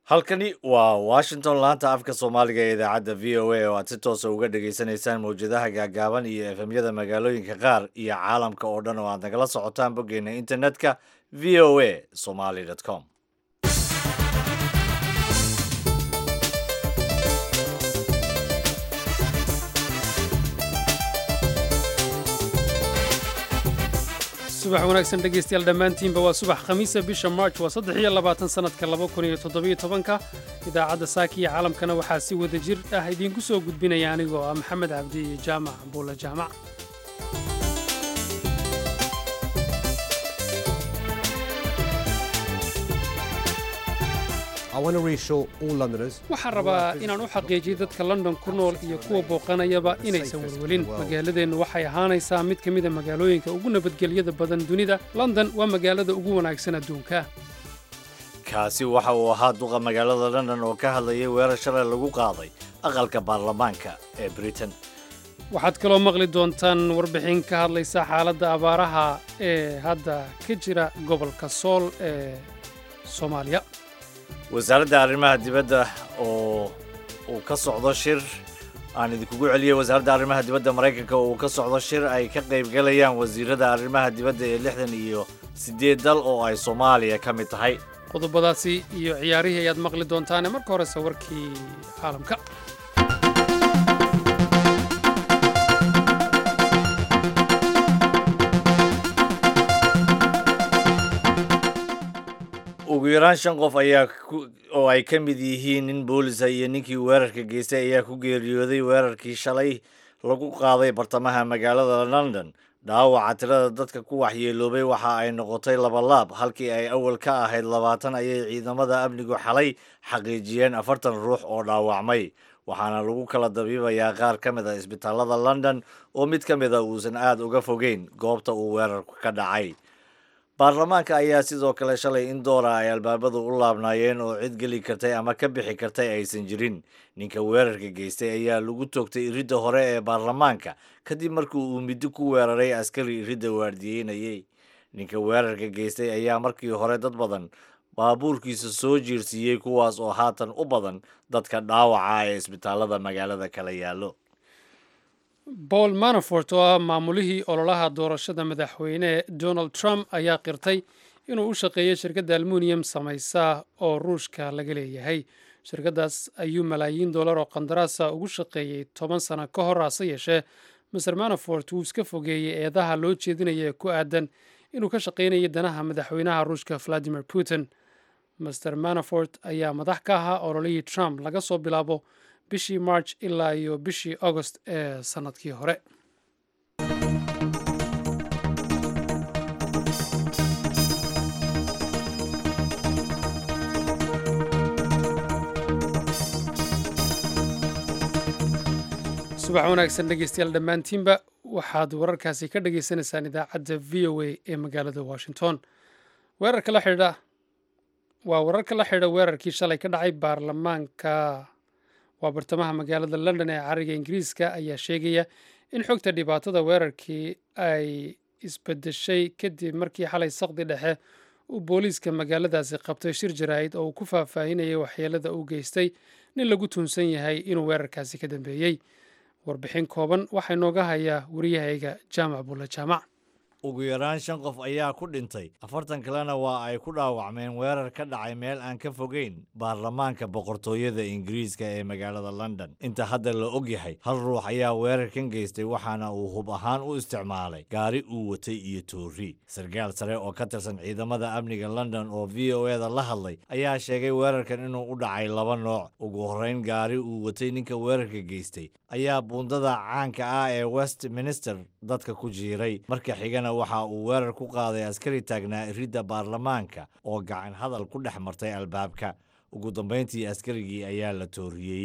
halkani waa washington laanta afka soomaaliga ee idaacadda v o a oo aad si toosa uga dhagaysanaysaan mawjadaha gaagaaban iyo efemyada magaalooyinka qaar iyo caalamka oo dhan oo aad nagala socotaan boggeena internetka v o a somaly com subax wanaagsan dhegaystayaal dhammaantiinba waa subax khamiisa bisha march waa saddex iyo labaatan sannadka laba kun iyo toddobiyo tobanka idaacadda saaki iyo caalamkana waxaa si wada jir ah idiinku soo gudbinaya anigoo ah maxamed cabdi iyo jaamac buulla jaamac waxaan rabaa inaan u xaqiijiyo dadka london ku nool iyo kuwa booqanayaba inaysan welwelin magaaladeennu waxay ahaanaysaa mid ka mida magaalooyinka ugu nabadgelyada badan dunida london waa magaalada ugu wanaagsan adduunka kaasi waxa uu ahaa duqa magaalada london oo ka hadlayay weerar shalay lagu qaaday aqalka baarlamaanka ee britain waxaad kaloo maqli doontaan warbixin ka hadlaysa xaaladda abaaraha ee hadda ka jira gobolka sool ee soomaaliya wasaaradda arrimaha dibadda oo uu ka socdo shir aan idinkugu celiyey wasaaradda arrimaha dibadda maraykanka oo uu ka socdo shir ay ka qaybgalayaan wasiirada arrimaha dibadda ee lixdan iyo siddeed dal oo ay soomaaliya ka mid tahay qodobadaasi iyo ciyaarihii ayaad maqli doontaane marka horese warkii caalamka ugu yaraan shan qof ayaa oo ay ka mid yihiin nin boolisa iyo ninkii weerarka geystay ayaa ku geeriyooday weerarkii shalay lagu qaaday bartamaha magaalada london dhaawaca tirada dadka ku waxyeeloobay waxa ay noqotay labalaab halkii ay awal ka ahayd labaatan ayay ciidamada amnigu xalay xaqiijiyeen afartan ruux oo dhaawacmay waxaana lagu kala dabiibayaa qaar ka mid a isbitaalada london oo mid ka mida uusan aada uga fogeyn goobta uu weerarku ka dhacay baarlamaanka ayaa sidoo kale shalay in doora ay albaabadu u laabnaayeen oo cid geli kartay ama ka bixi kartay aysan jirin ninka weerarka geystay ayaa lagu toogtay iridda hore ee baarlamaanka kadib markii uu middo ku weeraray askari iridda waardiyeynayay ninka weerarka geystay ayaa markii hore dad badan baabuurkiisa soo jiirsiiyey kuwaas oo haatan u badan dadka dhaawaca ee isbitaalada magaalada kala yaallo paul manafort oo ah maamulihii ololaha doorashada madaxweyne donald trump ayaa qirtay inuu u shaqeeyay shirkadda almuniyam samaysa oo ruushka laga leeyahay shirkaddaas ayuu malaayiin dollar oo qandaraasa ugu shaqeeyey toban sano ka hor hase yeeshee maser manafort wuu iska fogeeyey eedaha loo jeedinaya ee ku aadan inuu ka shaqaynayay danaha madaxweynaha ruushka valadimir putin master manafort ayaa madax ka ahaa ololihii trump laga soo bilaabo bishii march ilaa iyo bishii agost ee sannadkii hore subax wanaagsan dhegeystayaal dhammaantiinba waxaad wararkaasi ka dhagaysanaysaan idaacadda v o a ee magaalada washington weerarka la xidha waa wararka la xidha weerarkii shalay ka dhacay baarlamaanka waa bartamaha magaalada london ee cariga ingiriiska ayaa sheegaya in xogta dhibaatada weerarkii ay isbedeshay kadib markii xalay saqdi dhexe uu booliiska magaaladaasi qabtay shir jaraa'id oo uu ku faahfaahinayay waxyeelada uu geystay nin lagu tuunsan yahay inuu weerarkaasi ka dambeeyey warbixin kooban waxaa inooga hayaa wariyahayga jaamac bulle jaamac ugu yaraan shan qof ayaa ku dhintay afartan kalena waa ay ku dhaawacmeen weerar ka dhacay meel aan ka fogeyn baarlamaanka boqortooyada ingiriiska ee magaalada london inta hadda la og yahay hal ruux ayaa weerarkan geystay waxaana uu hub ahaan u isticmaalay gaari uu watay iyo toori sarkaal sare oo ka tirsan ciidamada amniga london oo v o eda la hadlay ayaa sheegay weerarkan inuu u dhacay laba nooc ugu horreyn gaari uu watay ninka weerarka geystay ayaa buundada caanka ah ee westminster dadka ku jiiray marka xigana waxa uu weerar ku qaaday askari taagnaa iridda baarlamaanka oo gacan hadal ku dhex martay albaabka ugu dambayntii askarigii ayaa la tooriyeeyey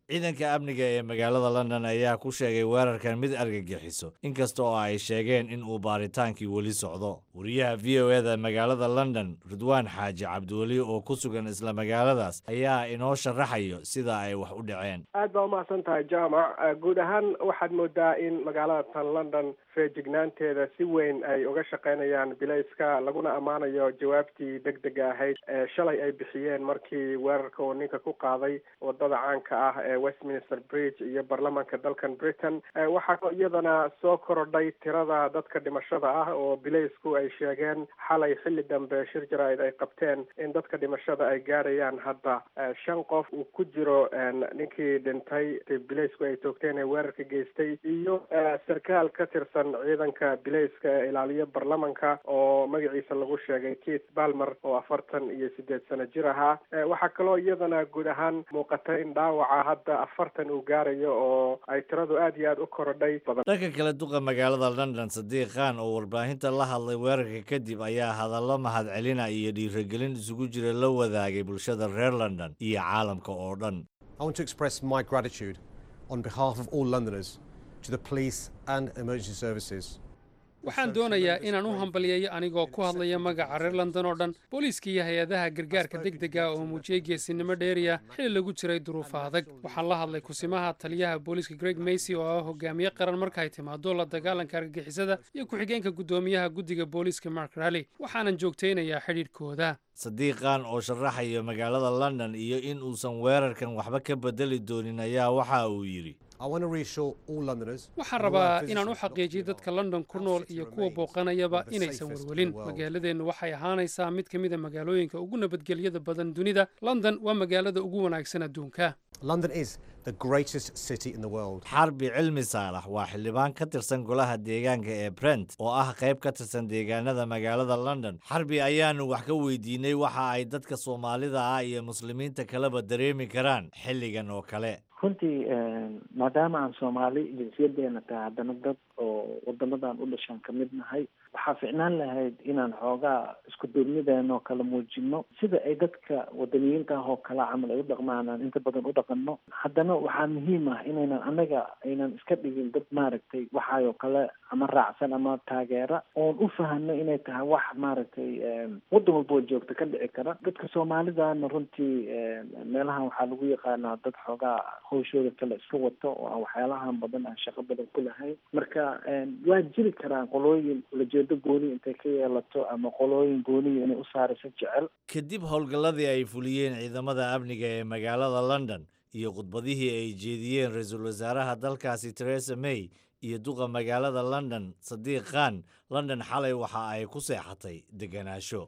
ciidanka amniga ee magaalada london ayaa ku sheegay weerarkan mid argagixiso inkasta oo ay sheegeen in uu baaritaankii weli socdo wariyaha v o eda magaalada london ridwaan xaaji cabdiweli oo ku sugan isla magaaladaas ayaa inoo sharaxayo sida ay wax u dhaceen aad baa umahadsan tahay jaamac guud ahaan waxaad moodaa in magaalada tan london feejignaanteeda si weyn ay uga shaqaynayaan bilayska laguna ammaanayo jawaabtii deg dega ahayd ee shalay ay bixiyeen markii weerarka uu ninka ku qaaday wadada caanka ah ee westminster bridge iyo baarlamanka dalkan britain waxaa iyadana soo korodhay tirada dadka dhimashada ah oo bilaysku ay sheegeen xalay xilli dambe shir jaraa'id ay qabteen in dadka dhimashada ay gaarayaan hadda shan qof uu ku jiro ninkii dhintay bilaysku ay toogteen ee weerarka geystay iyo sarkaal ka tirsan ciidanka bilayska ee ilaaliya baarlamanka oo magaciisa lagu sheegay keith balmer oo afartan iyo sideed sano jir ahaa waxaa kaloo iyadana guud ahaan muuqata in dhaawaca hadda afartan uu gaarayo oo ay tiradu aad iyo aad u korodhay badan dhanka kale duqa magaalada london sadiiq khan oo warbaahinta la hadlay weerarka kadib ayaa hadallo mahadcelina iyo dhiiragelin isugu jira la wadaagay bulshada reer london iyo caalamka oo dhan I want to express my gratitude on behalf of all Londoners to the police and emergency services. waxaan doonayaa inaan u hambalyeeyo anigoo ku hadlaya magaca reer london oo dhan booliiska iyo hay-adaha gargaarka deg dega oo muujiyey geesinimo dheeriya xili lagu jiray duruufa adag waxaan la hadlay kusimaha taliyaha booliiska greg macy oo ah hogaamiye qaran marka ay timaado la dagaalanka argagixisada iyo ku-xigeenka guddoomiyaha guddiga booliiska mark rally waxaanan joogtaynayaa xidhiidhkooda sadiiqan oo sharaxaya magaalada london iyo in uusan weerarkan waxba ka bedeli doonin ayaa waxa uu yidhi I want to reassure all Londoners waxaan who are rabaa visitors inaan u to xaqiijiyo Portugal dadka london ku nool city iyo kuwa remains booqanayaba one of the inaysan safest in welwelin the world. magaaladeennu waxay ahaanaysaa mid ka mid a magaalooyinka ugu nabadgelyada badan dunida london waa magaalada ugu wanaagsan adduunka London is the greatest city in the world. xarbi cilmi saalax waa xildhibaan ka tirsan golaha deegaanka ee brent oo ah qayb ka tirsan deegaanada magaalada london xarbi ayaanu wax ka weydiinay waxa ay dadka soomaalida ah iyo muslimiinta kaleba dareemi karaan xilligan oo kale runtii maadaama aan soomaali jinsiyadeena tahay haddana dad oo wadamadan u dhashaan ka mid nahay waxaa ficnaan lahayd inaan xoogaa isku duubnideena oo kala muujino sida ay dadka wadaniyiinta ah oo kale camal ay u dhaqmaan aan inta badan u dhaqano haddana waxaa muhiim ah inaynan anaga aynan iska dhigin dad maaragtay waxaayoo kale ama raacsan ama taageera oon u fahano inay tahay wax maaragtay waddan walba oo joogta ka dhici kara dadka soomaalidana runtii meelahan waxaa lagu yaqaanaa dad xoogaa hawshooda kale iska wato oo aan waxyaalahan badan aan shaqo badan ku lahayn marka waa jiri karaan qolooyin ulajeedo gooni intay ka yeelato ama qolooyin gooniya inay u saarayso jecel kadib howlgalladii ay fuliyeen ciidamada amniga ee magaalada london iyo khudbadihii ay jeediyeen ra-iisul wasaaraha dalkaasi theresa may iyo duqa magaalada london sadiiq khan london xalay waxa ay ku seexatay degenaansho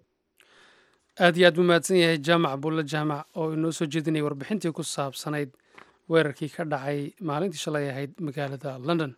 aad iyo aad buu mahadsan yahay jaamac bulle jaamac oo inoo soo jeedinayay warbixintii ku saabsanayd weerarkii ka dhacay maalintii shalay ahayd magaalada london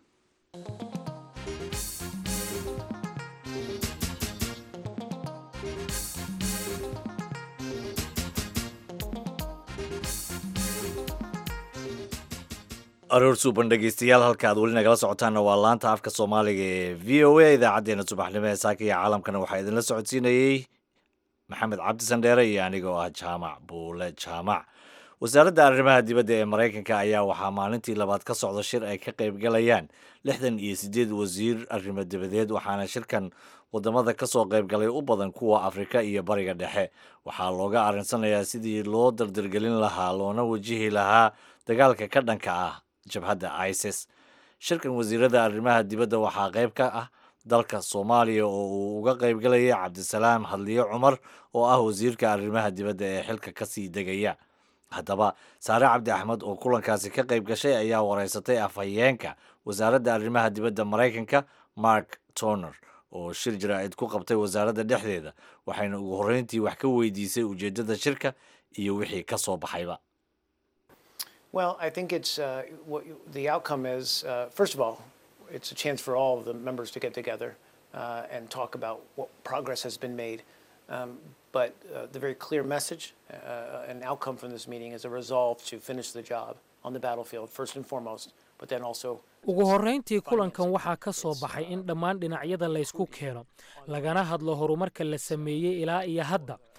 aroor suuban dhegeystayaal halka aad weli nagala socotaanna waa laanta afka soomaaliga ee v o a idaacaddeenna subaxnimo ee saaka iyo caalamkana waxaa idinla socodsiinayey maxamed cabdi sandheere iyo anigoo ah jaamac buule jaamac wasaaradda arrimaha dibadda ee maraykanka ayaa waxaa maalintii labaad ka socda shir ay ka qaybgalayaan lixdan iyo siddeed wasiir arrimo dibadeed waxaana shirkan wadamada ka soo qaybgalay u badan kuwa afrika iyo bariga dhexe waxaa looga arinsanayaa sidii loo dardargelin lahaa loona wajihi lahaa dagaalka ka dhanka ah jabhadda isis shirkan wasiirada arrimaha dibadda waxaa qayb ka ah dalka soomaaliya oo uu uga qaybgalayay cabdisalaam hadliyo cumar oo ah wasiirka arrimaha dibadda ee xilka kasii degaya haddaba saare cabdi axmed oo kulankaasi ka qayb gashay ayaa wareysatay afhayeenka wasaaradda arrimaha dibadda maraykanka mark torner oo shir jaraa'id ku qabtay wasaaradda dhexdeeda waxayna ugu horreyntii wax ka weydiisay ujeeddada shirka iyo wixii ka soo baxayba Well, I think it's uh, what the outcome is. Uh, first of all, it's a chance for all of the members to get together uh, and talk about what progress has been made. Um, but uh, the very clear message uh, and outcome from this meeting is a resolve to finish the job on the battlefield, first and foremost, but then also ugu horrayntii kulankan waxaa ka soo baxay in dhammaan dhinacyada laysku keeno lagana hadlo horumarka la sameeyey ilaa iyo hadda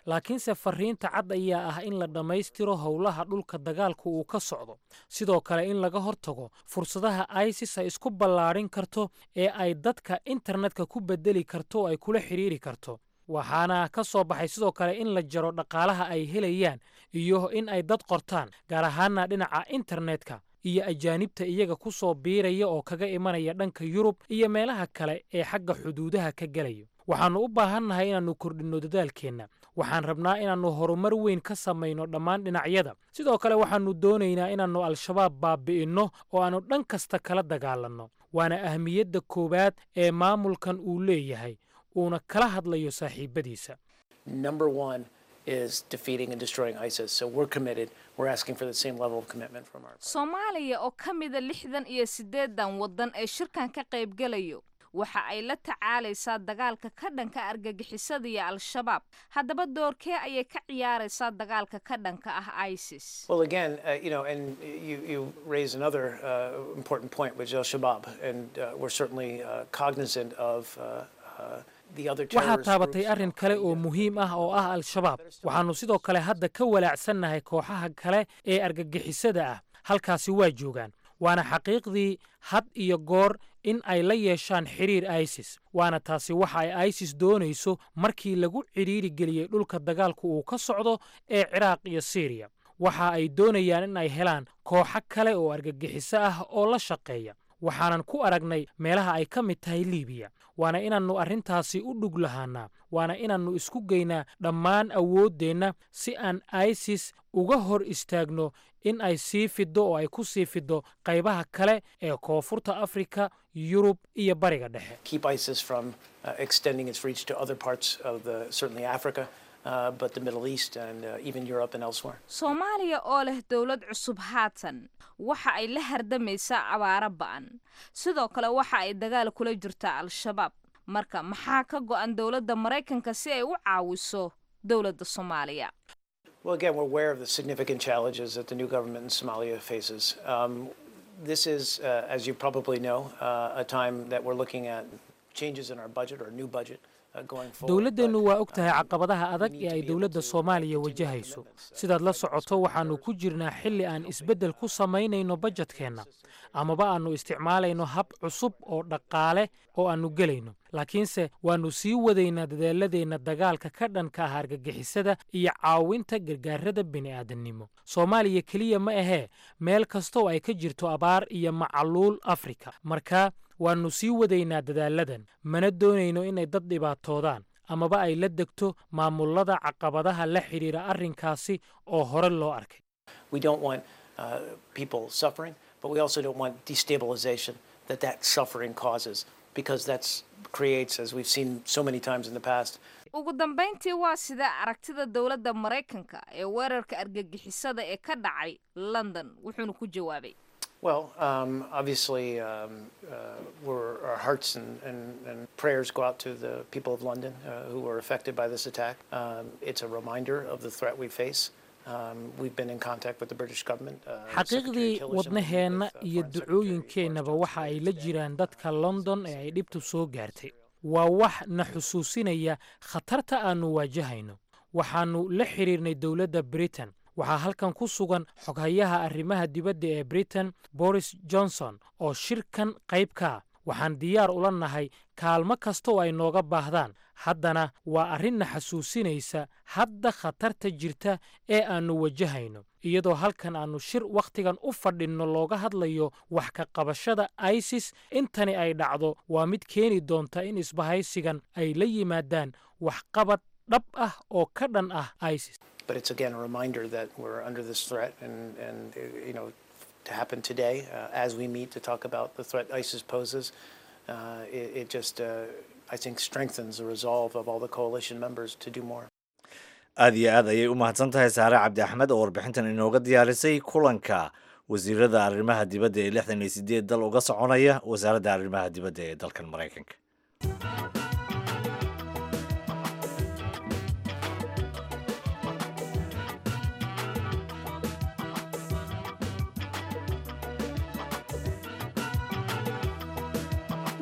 laakiinse farriinta cad ayaa ah in la dhammaystiro howlaha dhulka dagaalku uu ka socdo sidoo kale in laga hortago fursadaha isis ay isku ballaadhin karto ee ay dadka internetka ku bedeli karto oo ay kula xidhiiri karto waxaana ka soo baxay sidoo kale in la jaro dhaqaalaha ay helayaan iyo in ay dad qortaan gaar ahaana dhinaca internetka iyo ajaanibta iyaga ku soo biiraya oo kaga imanaya dhanka yurub iyo meelaha kale ee xagga xuduudaha ka gelayo waxaannu u baahannahay inaannu kordhinno dadaalkeenna waxaan rabnaa inaannu horumar weyn ka samayno dhammaan dhinacyada sidoo kale waxaannu doonaynaa inaannu al-shabaab baabi'inno oo aannu dhan kasta kala dagaalanno waana ahmiyadda koowaad ee maamulkan uu leeyahay uuna kala hadlayo saaxiibbadiisa Number one is defeating and destroying ISIS. So we're committed. We're asking for the same level of commitment from our. soomaaliya oo ka mida lixdan iyo siddeedan waddan ee shirkan ka qaybgelayo waxa ay la tacaalaysaa dagaalka ka dhanka argagixisada iyo al-shabaab haddaba doorkee ayay ka ciyaaraysaa dagaalka ka dhanka ah isis Well, again, uh, you know, and you, you raise another uh, important point, which is Al Shabaab, and uh, we're certainly uh, cognizant of uh, uh, the other waxaad terrorist taabatay groups. arrin kale oo muhiim ah oo ah al-shabaab waxaannu sidoo kale hadda ka walaacsannahay kooxaha kale ee argagixisada ah halkaasi waa joogaan waana xaqiiqdii had iyo goor in ay la yeeshaan xidhiir isis waana taasi waxa ay isis doonayso markii lagu cidhiiri geliyey dhulka dagaalku uu ka socdo ee ciraaq iyo siiriya waxa ay doonayaan in ay helaan kooxo kale oo argagixiso ah oo la shaqeeya waxaanan ku aragnay meelaha ay ka mid tahay liibiya waana inaannu arrintaasi u dhug lahaannaa waana inaannu isku geynaa dhammaan awooddeenna si aan isis uga hor istaagno in ay sii fiddo oo ay ku sii fiddo qaybaha kale ee koonfurta afrika yurub iyo bariga dhexe keep ISIS from uh, extending its reach to other parts of the certainly Africa, uh, but the Middle East and uh, even Europe and elsewhere. soomaaliya oo leh dowlad cusub haatan waxa ay la hardamaysaa abaaro ba'an sidoo kale waxa ay dagaal kula jirtaa al-shabaab marka maxaa ka go'an dowladda maraykanka si ay u caawiso dowladda soomaaliya Well, again, we're aware of the significant challenges that the new government in Somalia faces. Um, this is, uh, as you probably know, uh, a time that we're looking at changes in our budget or a new budget uh, going forward. dowladdeennu but, waa og tahay um, caqabadaha we adag need ee to ay be able dowladda to, uh, soomaaliya continue our wajahayso commitments, uh, sidaad la that socoto waxaannu ku jirnaa xilli aan isbeddel ku samaynayno bajetkeenna amaba aannu isticmaalayno hab cusub oo dhaqaale oo aannu gelayno laakiinse waannu sii wadaynaa dadaaladeenna dagaalka ka dhanka ah argagixisada iyo caawinta gargaarada bini'aadannimo soomaaliya keliya ma ahee meel kastoo ay ka jirto abaar iyo macaluul afrika marka waannu sii wadaynaa dadaaladan mana doonayno inay dad dhibaatoodaan amaba ay la degto maamullada caqabadaha la xidhiira arrinkaasi oo hore loo arkay We don't want uh, people suffering, but we also don't want destabilization that that suffering causes, because that creates, as we've seen so many times in the past, ugu dambayntii waa sida aragtida dowladda maraykanka ee weerarka argagixisada ee ka dhacay london wuxuuna ku jawaabay Well, um, obviously, um, uh, we're, our hearts and, and, and prayers go out to the people of London uh, who were affected by this attack. Um, it's a reminder of the threat we face. Um, we've been in contact with the British government. Uh, Secretary xaqiiqdii Tillerson, wadnaheenna with, uh, iyo Foreign Secretary ducooyinkeennaba Boris waxa ay Johnson, la and, jiraan uh, dadka london ee ay dhibtu soo gaartay waa wax na xusuusinaya khatarta aannu waajahayno waxaannu la xidhiirnay dowladda britain waxaa halkan ku sugan xoghayaha arrimaha dibadda ee britain boris johnson oo shirkan qayb ka ah waxaan diyaar ula nahay kaalmo kasta oo ay nooga baahdaan haddana waa arrinna xasuusinaysa hadda khatarta jirta ee aannu wajahayno iyadoo halkan aannu shir wakhtigan u fadhinno looga hadlayo wax ka qabashada isis intani ay dhacdo waa mid keeni doonta in isbahaysigan ay la yimaadaan waxqabad dhab ah oo ka dhan ah isis But it's again a reminder that we're under this threat, and, and uh, you know, to happen today uh, as we meet to talk about the threat ISIS poses, uh, it, it just, uh, I think, strengthens the resolve of all the coalition members to do more. aad iyo aad ayay u mahadsan tahay saare cabdi axmed oo warbixintan inooga diyaarisay kulanka wasiirada arrimaha dibadda ee lixdan iyo sideed dal uga soconaya wasaaradda arrimaha dibadda ee dalkan maraykanka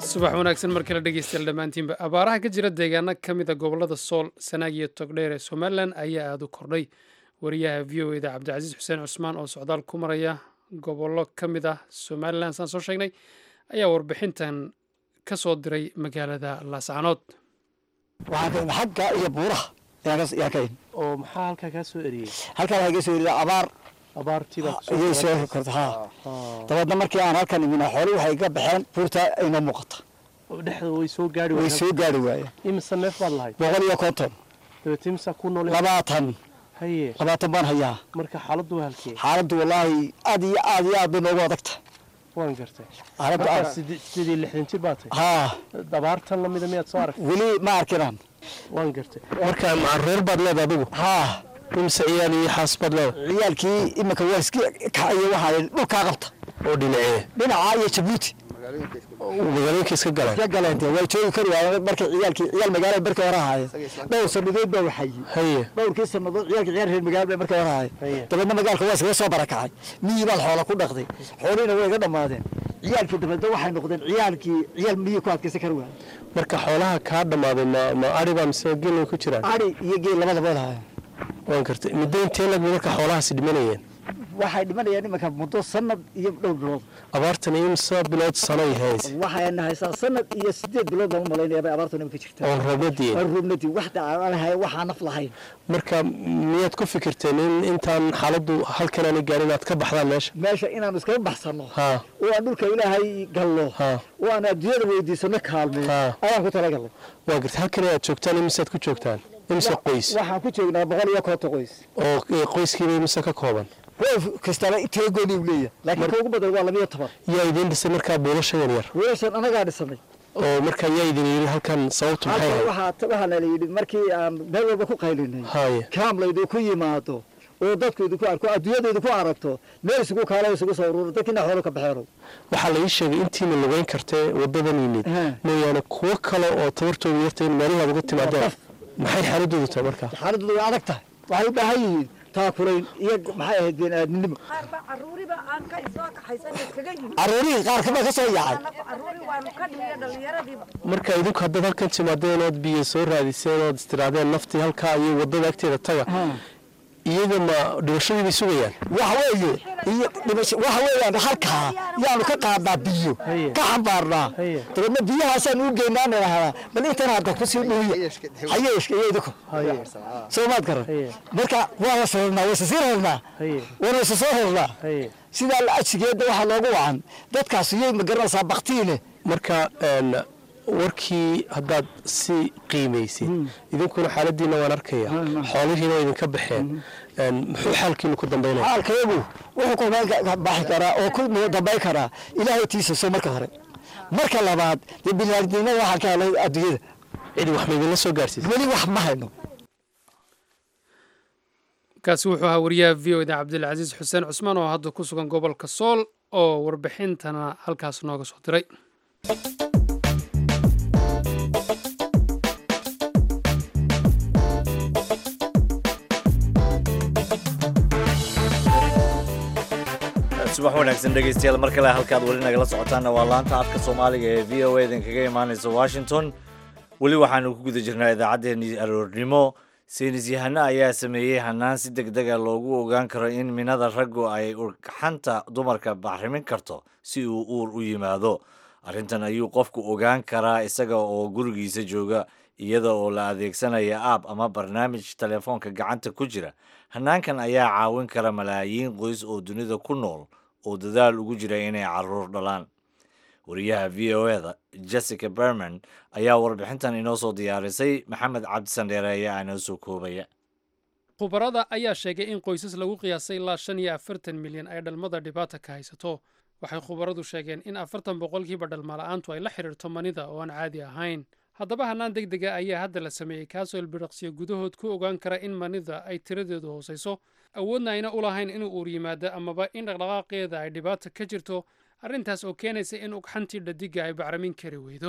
subax wanaagsan mar kale dhegeystayaal dhammaantiinba abaaraha ka jira deegaano ka mid a gobollada sool sanaag iyo togdheer ee somalilan ayaa aada u kordhay wariyaha v o eda cabdicasiis xuseen cusmaan oo socdaal ku maraya gobollo ka mid ah somalilan saan soo sheegnay ayaa warbixintan ka soo diray magaalada laascanood waxaan xagga iyo buuraha yaa kayn oo maxaa halkaa kaa soo eriyey halkaa waxaa iga soo eriyay abaar abaartiibaa ayay soo korta haa dabeedna markii aan halkan imina xooli waxay ka baxeen buurta inoo muuqata dhexda way soo gaari way soo gaari waayeen imise neef baad lahayd boqol iyo konton dabeete imisa ku nool labaatan haye labaatan baan hayaa marka xaaladdu waa halkee xaaladdu wallaahi aad iyo aad iyo aad bay noogu adagta waan gartay xaaladdu markaa aad siddeed siddeed iyo lixdan jir baa tahay haa dabaartan lamida miyaad soo aragtay weli ma arkinaan waan gartay marka macaruur baad leedahay adigu haa imise ciyaal iyo xaas baad leedahay ciyaalkii iminka waa iska kacayo waxaa dhulkaa qabta oo dhinacee dhinaca iyo jabuuti magaalooyinka iska galeen iska galeente way joogi kari waayeen markay ciyaalkii ciyaal magaalada markii hore ahaayeen dhowr sannadood baa waxayey haye dhowrkii sannadood ciyaalkii ciyaal reer magaalada markii hore ahaayeen Haye. dabeedna magaalka waa iskaga soo barakacay miyii baad xoola ku dhaqday xoolihiina way iga dhammaadeen ciyaalkii dabeedna waxay noqdeen ciyaalkii ciyaal miyii ku adkaysan kari waayeen marka xoolaha kaa dhammaaday ma ma ariba mise gelay ku jiraan ari iyo geel labadaba lahaayeen waan gartay muddo intee lag marka xoolahaasi dhimanayeen waxay dhimanayaan iminka muddo sanad iyo dhowr bilood abaartan imisa bilood sanoy hays waxayna haysaa sanad iyo sideed bilood baan u malaynaya bay abaartu iminka jirtaa oon roobnadiin aan rubnadii wax dhacalahay waxaa naf lahayn marka miyaad ku fikirteen in intaan xaaladdu halkan aanay gaarin inaad ka baxdaan meesha meesha inaanu iskaga baxsanno haa oo aan dhulka ilaahay galno haa oo aan adduunyada weydiisano kaalmeen Haa. ayaan ku talagalnay waa gartay halkan aad joogtaan imisaad ku joogtaan imise qoys waxaan ku joognaa boqol iyo konton qoys oo eh, qoyskiiba imise ka kooban qof kastaba teegooni uu leeyahay laakiin ka ugu badan waa labiyo toban yaa idiin dhisay markaa buulashadan yar weeshan anagaa dhisanay oo markaa yaa idin yidhi halkan sababtu maxay halkan ahayd waxaa waxaa la yidhi markii aan meel walba ku qaylinay haye kaamlaydu ku yimaado oo dadku idinku arko adduunyada idinku aragto meel isugu kaala isugu soo ururo dadkiina xoolo ka baxeeno waxaa la ii sheegay intiina lugeyn kartee wadadan yimid Haa. mooyaane kuwo kale oo tabartooda yarta in meelahi aad uga timaadeen maxay xaaladoodu tahay markaa xaaladoodu way adag tahay waxay u baahan yihiin taakulayn iyo maxay ahayd bini'aadminimo qaarba caruuriba aan ka soo kaxaysan iskaga yimid carruurihii qaar kaba ka soo yaacay Anagu caruuri waanu ka dhimiyo dhallinyaradiiba marka idinku haddaad halkan timaadeen ood biyo soo raadiseen ood istiraadeen naftii halkaa iyo wadada agteeda taga iyaga ma dhimashadii bay sugayaan waxa weeye iyo dhimasho waxa weeyaan halkaa yaanu ka qaadnaa biyo ka xambaarnaa Haye. dabeedna biyahaasaan u geynaa nidhaahdaa bal intan hadda ku sii dhuuya hayeeshka iyo idinku soo maad garan Haye. marka waa la sirarnaa wayse sii rarnaa haye waana isa soo rarnaa haye sidaa la ajigeeda waxaa loogu wacan dadkaas iyay ma garanaysaa baktiine marka een, warkii haddaad si qiimaysid idinkuna xaaladiina waan arkaya xoolihiina waa idinka baxeen een, muxuu xaalkiinu ku dambaynaya xaalkayagu wuxuu ku meel ka baxi karaa oo ku dambayn karaa ilaahay tiisaso marka hore marka labaad dee biniaadnimada waxaa ka helay adduunyada cidi wax ma idinla soo gaarsiisay weli wax ma hayno kaasi wuxuu ahaa wariyaha v o da cabdilcasiis xuseen cusmaan oo hadda ku sugan gobolka sool oo warbixintana halkaas nooga soo diray subax wanaagsan dhegaystayaal mar kale halkaad weli nagala socotaanna waa laanta afka soomaaliga ee v o a idinkaga imaanaysa washington weli waxaanu ku guda jirnaa idaacaddeenii aroornimo saynis yahano ayaa sameeyey hanaan si deg dega loogu ogaan karo in minada raggu ay urxanta dumarka bacrimin karto si uu uur u yimaado arrintan ayuu qofku ogaan karaa isaga oo gurigiisa jooga iyada oo la adeegsanaya aab ama barnaamij telefoonka gacanta ku jira hanaankan ayaa caawin kara malaayiin qoys oo dunida ku nool oo dadaal ugu jira inay caruur dhalaan wariyaha v o eda jessica berman ayaa warbixintan inoo soo diyaarisay maxamed cabdisandheere ayaa inoo soo koobaya khubarada ayaa sheegay in qoysas lagu qiyaasay ilaa shan iyo afartan milyan ay dhalmada dhibaata ka haysato waxay khubaradu sheegeen in afartan boqolkiiba dhalmala'aantu ay la xidhiirto manida oo aan caadi ahayn haddaba hannaan deg dega ayaa hadda la sameeyey kaasoo ilbidhaqsiyo gudahood ku ogaan kara in manida ay tiradeedu hoosayso awoodna ayna u lahayn inuu uur yimaado amaba in dhaqdhaqaaqeeda ay dhibaata ka jirto arrintaas oo keenaysa in ugxantii dhadiga ay bacramin kari weydo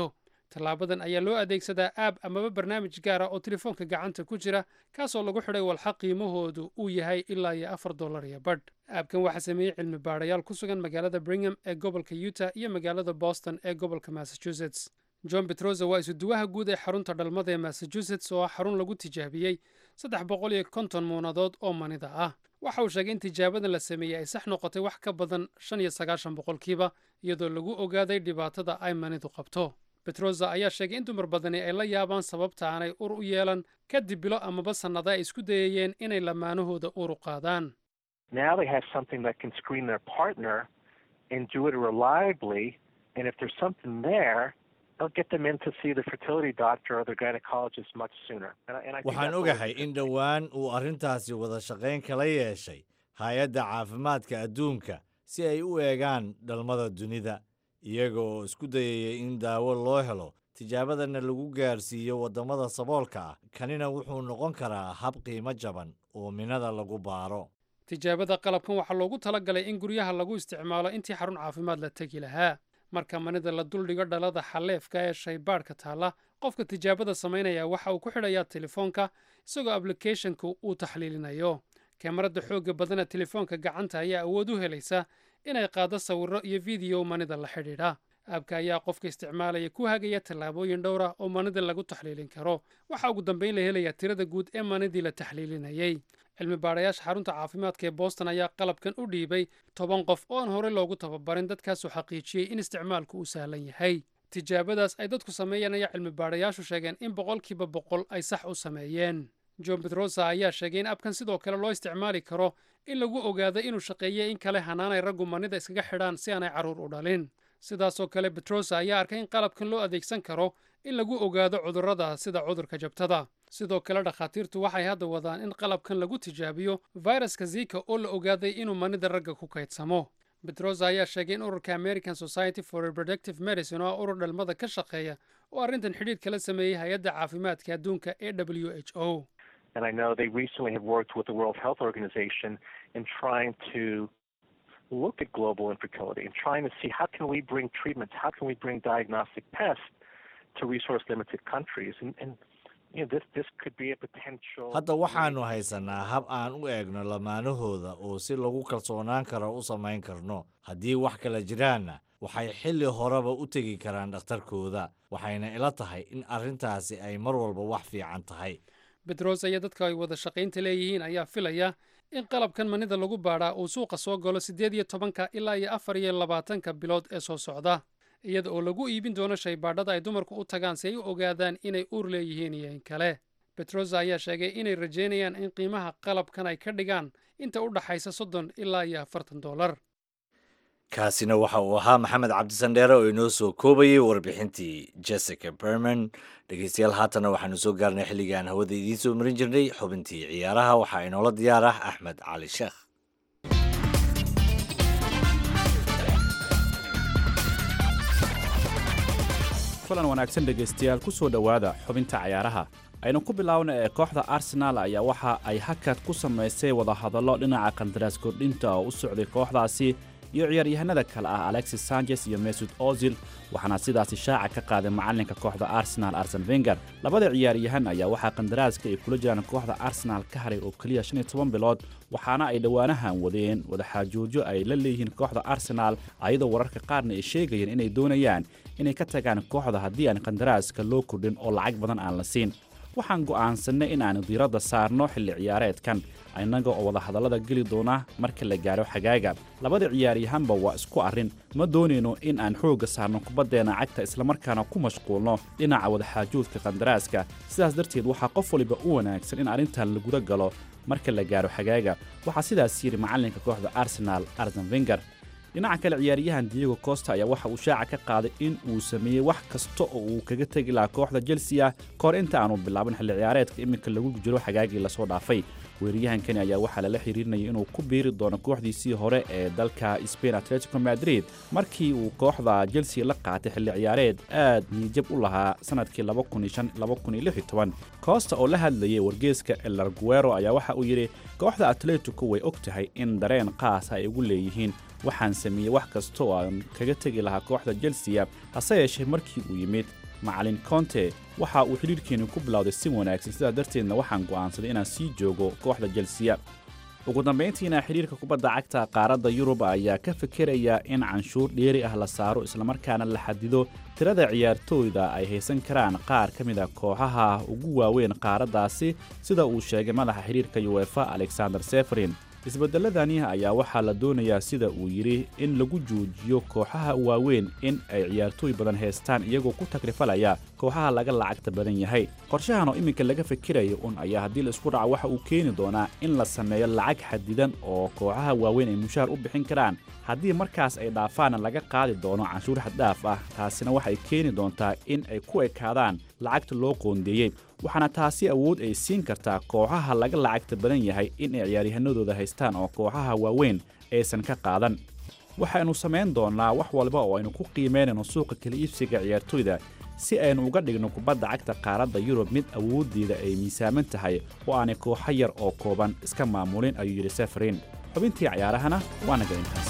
tallaabadan ayaa loo adeegsadaa aab amaba barnaamij gaara oo telefoonka gacanta ku jira kaasoo lagu xidhay walxa qiimahoodu uu yahay ilaa iyo afar dollar iyo badh aabkan waxaa sameeyey cilmi baadhayaal ku sugan magaalada bringham ee gobolka utah iyo magaalada boston ee gobolka massachusetts john betroza waa isuduwaha guud ee xarunta dhalmada ee massachusetts oo ah xarun lagu tijaabiyey saddex boqol iyo konton muunadood oo manida ah waxa uu sheegay in tijaabadan la sameeyey ay sax noqotay wax ka badan shan iyo sagaashan boqolkiiba iyadoo lagu ogaaday dhibaatada ay manidu qabto betroza ayaa sheegay in dumar badani ay la yaabaan sababta aanay ur u yeelan kadib bilo amaba sannada ay isku dayayeen inay lamaanahooda ur u qaadaan Now they have something that can screen their partner and do it reliably. And if there's something there, they'll get them in to see the fertility doctor or their gynecologist much sooner. And, I- and I think waxaan that's what ogahay in dhowaan uu arrintaasi wada shaqayn kala yeeshay hay-adda caafimaadka adduunka si ay u eegaan dhalmada dunida iyaga oo isku dayaya in daawo loo helo tijaabadana lagu gaarsiiyo waddamada saboolka ah kanina wuxuu noqon karaa hab qiimo jaban oo minada lagu baaro tijaabada qalabkan waxaa loogu talagalay in guryaha lagu isticmaalo intii xarun caafimaad la tegi lahaa marka manida la duldhigo dhalada xaleefka ee shaybaadhka taalla qofka tijaabada samaynaya waxa uu ku xidhayaa telefoonka isagoo ablicathonka uu taxliilinayo kamarada xoogga badana telefoonka gacanta ayaa awood u helaysa inay qaado sawirro iyo fideyo manida la xidhiidha aabka ayaa qofka isticmaalaya ku hagaya tallaabooyin dhowr ah oo manida lagu taxliilin karo waxaa ugu dambayn la helayaa tirada guud ee manidii la taxliilinayey cilmi baadhayaasha xarunta caafimaadka ee boston ayaa qalabkan u dhiibay toban qof oo aan horey loogu tababarin dadkaasoo xaqiijiyey in isticmaalku uu sahlan yahay tijaabadaas ay dadku sameeyeen ayaa cilmi baadhayaashu sheegeen in boqolkiiba boqol ay sax u sameeyeen john betrosa ayaa sheegay in abkan sidoo kale loo isticmaali karo in lagu ogaado inuu shaqeeyey in kale hanaanay raggu manida iskaga xidhaan si aanay carruur u dhalin sidaasoo kale betrosa ayaa arkay in qalabkan loo adeegsan karo in lagu ogaado cudurrada sida cudurka jabtada sidoo kale dhakhaatiirtu waxay hadda wadaan in qalabkan lagu tijaabiyo fayraska zika oo la ogaaday inuu manida ragga ku kaydsamo betrosa ayaa sheegay in ururka american society for reproductive medicine oo ah urur dhalmada ka shaqeeya oo arrintan xidhiidh kala sameeyey hay-adda caafimaadka adduunka ee w h o And I know they recently have worked with the World Health Organization in trying to look at global infertility and trying to see how can we bring treatments, how can we bring diagnostic tests to resource limited countries. And, and you know, this this could be a potential hadda waxaannu haysanaa hab aan u eegno lamaanahooda oo si lagu kalsoonaan karo u samayn karno haddii wax kala jiraanna waxay xilli horeba u tegi karaan dhakhtarkooda waxayna ila tahay in arrintaasi ay mar walba wax fiican tahay bedros iyo dadka ay wada shaqaynta leeyihiin ayaa filaya in qalabkan manida lagu baadhaa uu suuqa soo galo siddeed iyo tobanka ilaa iyo afar iyo labaatanka bilood ee soo socda iyada oo lagu iibin doono shaybaadhada ay dumarku u tagaan si ay u ogaadaan inay uur leeyihiin iyo in kale betrosa ayaa sheegay inay rajaynayaan in qiimaha qalabkan ay ka dhigaan inta u dhaxaysa soddon ilaa iyo afartan dollar kaasina waxa uu ahaa maxamed cabdisandheere oo inoo soo koobayay warbixintii jessica berman dhegeystayaal haatanna waxaanu soo gaarnay xilligii aan hawada idiin soo marin jirnay xubintii ciyaaraha waxaa inoola diyaar ah axmed cali sheekh kulan wanaagsan dhegaystayaal ku soo dhowaada xubinta cayaaraha aynu ku bilaawna ee kooxda arsenaal ayaa waxa ay hakad ku samaysay wadahadallo dhinaca qandaraas kordhinta oo u socday kooxdaasi iyo ciyaaryahanada kale ah alexis sanchez iyo mesud ozil waxaana sidaasi shaaca ka qaaday macallinka kooxda arsenal arsen venger labada ciyaaryahan ayaa waxaa qandaraaska ay kula jiraan kooxda arsenal ka haray oo keliya shan iyo toban bilood waxaana ay dhowaanahan wadeen wadaxaajoojyo ay la leeyihiin kooxda arsenal ayadoo wararka qaarna ay sheegayeen inay doonayaan inay ka tagaan kooxda haddii aan qandaraaska loo kordhin oo lacag badan aan la siin waxaan go'aansannay in aanu diiradda saarno xilli ciyaareedkan innaga oo wadahadallada geli doona marka la gaaro xagaaga labada ciyaaryahanba waa isku arrin ma doonayno in aan xoogga saarno kubaddeenna cagta islamarkaana ku mashquulno dhinaca wadaxaajoodka qandaraaska sidaas darteed waxaa qof waliba u wanaagsan in arrintan laguda galo marka la gaaro xagaaga waxaa sidaas yidhi macallinka kooxda arsenaal arsen venger dhinaca kale ciyaaryahan diego costa ayaa waxa uu shaaca ka qaaday in uu sameeyey wax kasta oo uu kaga tegi lahaa kooxda chelsea kahor inta aanu bilaabin xilli ciyaareedka iminka lagu jiro xagaagii lasoo dhaafay weeraryahankani ayaa waxaa lala xiriirinayay inuu ku biiri doono kooxdiisii hore ee dalka spain atletico madrid markii uu kooxda chelsea la qaatay xilli ciyaareed aad niyijab u lahaa sanadkii costa oo la hadlayay wargeeska elarguero ayaa waxa uu yidhi kooxda atletico way og tahay in dareen qaasa ay ugu leeyihiin waxaan sameeyey wax kasta oo aan kaga tegi lahaa kooxda chelsea hase yeeshee markii uu yimid macalin conte waxa uu xidhiirkeenu ku bilowday si wanaagsan sidaa darteedna waxaan go'aansaday inaan sii joogo kooxda jelsiya ugu dambayntiina xidhiirka kubadda cagta qaaradda yurub ayaa ka fekeraya in canshuur dheeri ah la saaro islamarkaana la xadido tirada ciyaartooyda ay haysan karaan qaar ka mid a kooxaha ugu waaweyn qaaraddaasi sida uu sheegay madaxa xidhiirka yuwefa alexander seferin isbeddeladani ayaa waxaa la doonayaa sida uu yidhi in lagu joojiyo kooxaha waaweyn in ay ciyaartooy badan haystaan iyagoo ku takrifalaya kooxaha laga lacagta badan yahay qorshahan oo iminka laga fikirayo un ayaa haddii la isku dhaco waxa uu keeni doonaa in la sameeyo lacag xadidan oo kooxaha waaweyn ay mushaar u bixin karaan haddii markaas ay dhaafaana laga qaadi doono canshuur xaddhaaf ah taasina waxay keeni doontaa in ay ku ekaadaan lacagta loo qoondeeyey waxaana taasi awood ay siin kartaa kooxaha laga lacagta badan yahay in ay ciyaaryahanadooda haystaan oo kooxaha waaweyn aysan ka qaadan waxaynu samayn doonnaa wax walba oo aynu ku qiimaynayno suuqa kala iibsiga ciyaartooyda si aynu uga dhigno kubadda cagta qaaradda yurub mid awooddeeda ay miisaaman tahay oo aanay kooxo yar oo kooban iska maamulin ayuu yidhi seferin xubintii cayaarahana waa naga intaas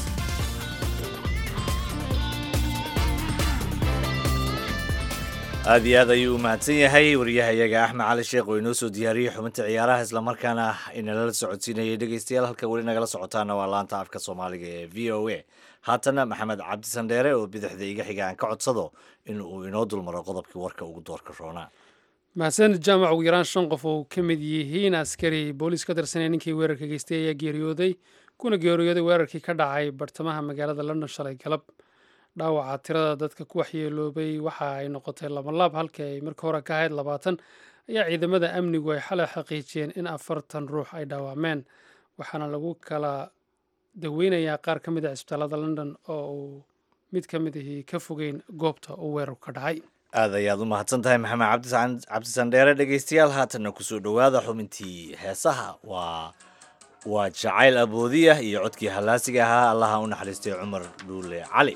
aad iyo aad ayuu u mahadsan yahay wariyahayaga axmed cali sheekh oo inoo soo diyaariyey xubinta ciyaaraha islamarkaana inala socodsiinayay dhegeystayaal halka weli nagala socotaana waa laanta afka soomaaliga ee v o a haatana maxamed cabdi sandheere oo bidixda iga xiga aan ka codsado in uu inoo dulmaro qodobkii warka ugu doorka roonaa mahadsan jaamac ugu yaraan shan qof oo ka mid yihiin askari booliis ka tirsanee ninkii weerarka geystay ayaa geeriyooday kuna geeriyooday weerarkii ka dhacay bartamaha magaalada london shalay galab dhaawaca tirada dadka ku waxyeeloobay waxa ay noqotay labanlaab halkii ay marka hore ka ahayd labaatan ayaa ciidamada amnigu ay xalay xaqiijiyeen in afartan ruux ay dhaawacmeen waxaana lagu kala daweynayaa qaar ka mid a cisbitaalada london oo uu mid ka mid ahii ka fogeyn goobta uu weerarku ka dhacay aad ayaad u mahadsan tahay maxamed cabdisandheere dhegeystayaal haatanna kusoo dhowaada xubintii heesaha waa waa jacayl aboodiya iyo codkii hallaasiga ahaa allaha u naxariistay cumar dhuule cali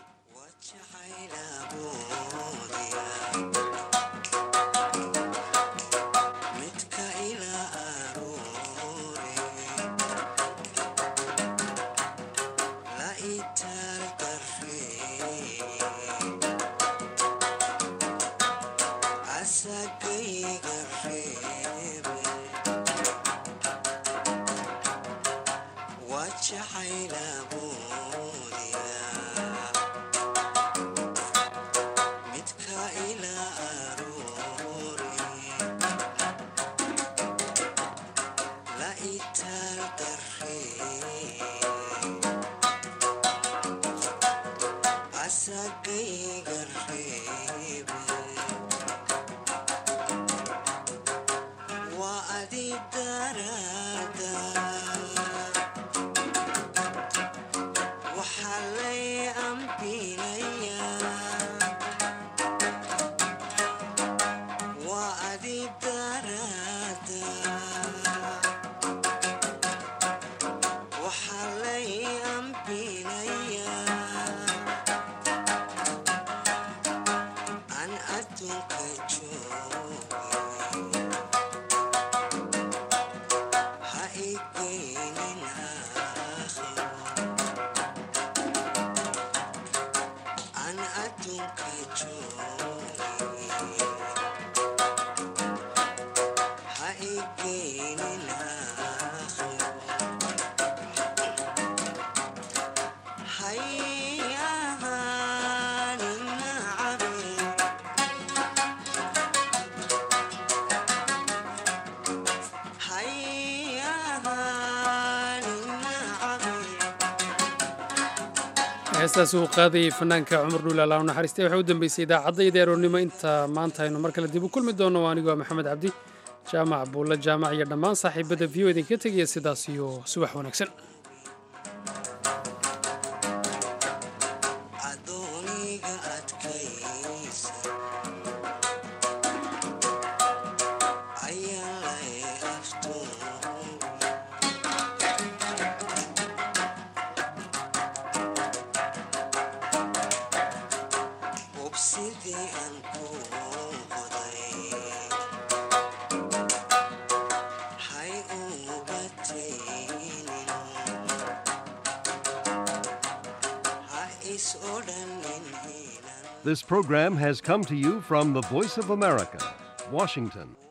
heestaas uu qaadayay fanaanka cumar dhuul allah u naxariistay waxaa u dambeysay idaacadda aroornimo inta maanta aynu mar kale dib u kulmi doono anigu waa maxamed cabdi jaamac buulle jaamac iyo dhammaan saaxiibadda v o idinka tegaya sidaas iyo subax wanaagsan is odhanin hiilan This program has come to you from the Voice of America, Washington.